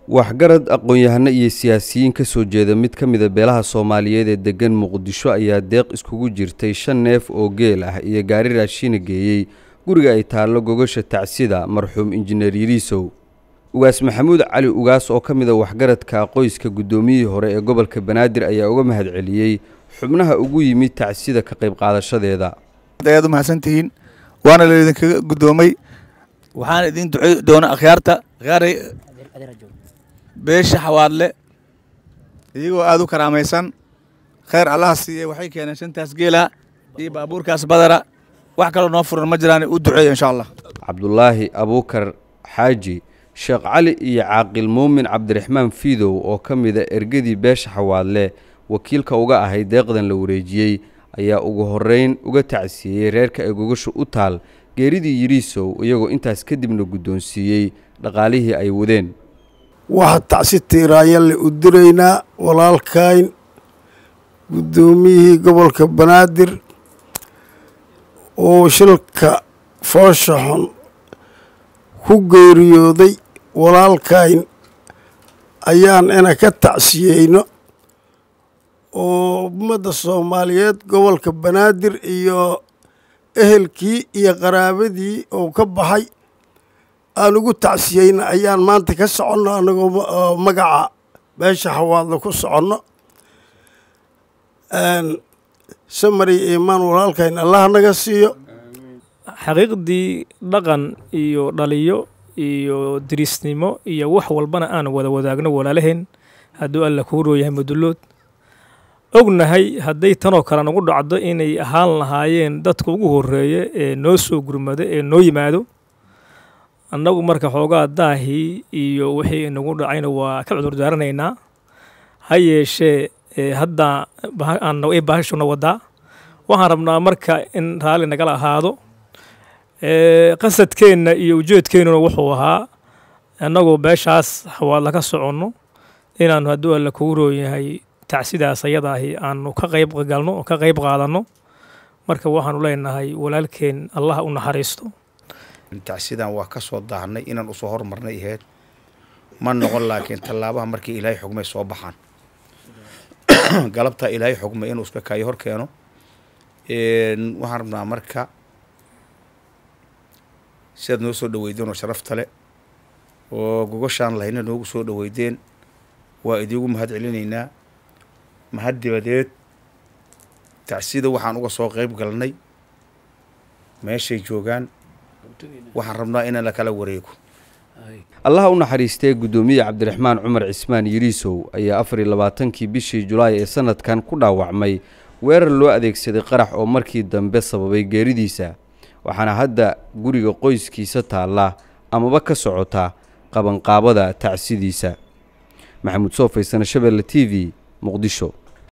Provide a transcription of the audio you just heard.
waxgarad aqoon-yahano iyo siyaasiyiin ka soo jeeda mid ka mida beelaha soomaaliyeed ee deggan muqdisho ayaa deeq iskugu jirtay shan neef oo geel ah iyo gaari raashiina geeyey guriga ay taallo gogasha tacsida marxuum injineer yiriisow ugaas maxamuud cali ugaas oo ka mid a waxgaradka qoyska guddoomiyihii hore ee gobolka banaadir ayaa uga mahad celiyey xubnaha ugu yimid tacsida ka qayb qaadashadeeda ayaad u mahadsantihiin waana la idinkaga guddoomay waxaana idin ducey doona akhyaarta akhyaarey beesha xawaadle iyagoo aada u karaamaysan khayr allaha siiye waxay keeneen shantaas geela iyo baabuurkaas badara wax kaloo noo furan ma jiraan u duceeya insha allah cabdulaahi abuukar xaaji sheekh cali iyo caaqil muumin cabdiraxmaan fiidow oo ka mida ergadii beesha xawaadle wakiilka uga ahay deeqdan la wareejiyey ayaa ugu horreyn uga tacsiiyey reerka ay gogashu u taal geeridii yiriisow iyagoo intaas kadibna guddoonsiiyey dhaqaalihii ay wadeen waxaa tacsi tiiraanyalle u diraynaa walaalkayn guddoomiyihii gobolka banaadir oo shilka foosha xun ku geeriyooday walaalkayn ayaan ina ka tacsiyeyno oo ummadda soomaaliyeed gobolka banaadir iyo ehelkii iyo qaraabadii oo ka baxay aan ugu tacsiyeyna ayaan maanta ka soconno annagoo magaca beesha xawaadla ku soconno samari iimaan walaalkayn allah naga siiyo xaqiiqdii dhaqan iyo dhaliyo iyo dirisnimo iyo wax walbana aan wada wadaagno walaalaheen hadduu alla kuu rooyahay mudullood ognahay hadday tanoo kale nagu dhacdo inay ahaan lahaayeen dadka ugu horreeya ee noo soo gurmado ee noo yimaado annagu marka xoogaa daahii iyo wixii inagu dhacayna waa ka cudurdaaranaynaa ha yeeshee hadda baahashuna wadaa waxaan rabnaa marka in raalli nagala ahaado qasadkeenna iyo ujeedkeennuna wuxuu ahaa annagoo beeshaas xawaadla ka soconno inaannu hadduu alla kugu rooyahay tacsidaas ayadaahi aanu ka qayb galno oo ka qayb qaadanno marka waxaanu leenahay walaalkeen allah u naxariisto tacsidan waa ka soo daahnay inaan usoo hormarnay ahayd ma noqon laakiin tallaabaha markii ilaahay xugmay soo baxaan galabtaa ilaahay xugmay inuu iska kaayo hor keeno waxaan rabnaa marka sidaad noo soo dhaweydeen oo sharafta le oo gogoshaan lahayna noogu soo dhaweydeen waa idiigu mahad celinaynaa mahad dibadeed tacsida waxaan uga soo qayb galnay meeshay joogaan waxaan rabnaa inaan la kala wareego allaha u naxariistee guddoomiye cabdiraxmaan cumar cismaan yiriisow ayaa afar iyo labaatankii bishii julaay ee sanadkan ku dhaawacmay weerar loo adeegsaday qarax oo markii dambe sababay geeridiisa waxaana hadda guriga qoyskiisa taalla amaba ka socota qabanqaabada tacsidiisa maxamuud soo faysana shabeelle t v muqdisho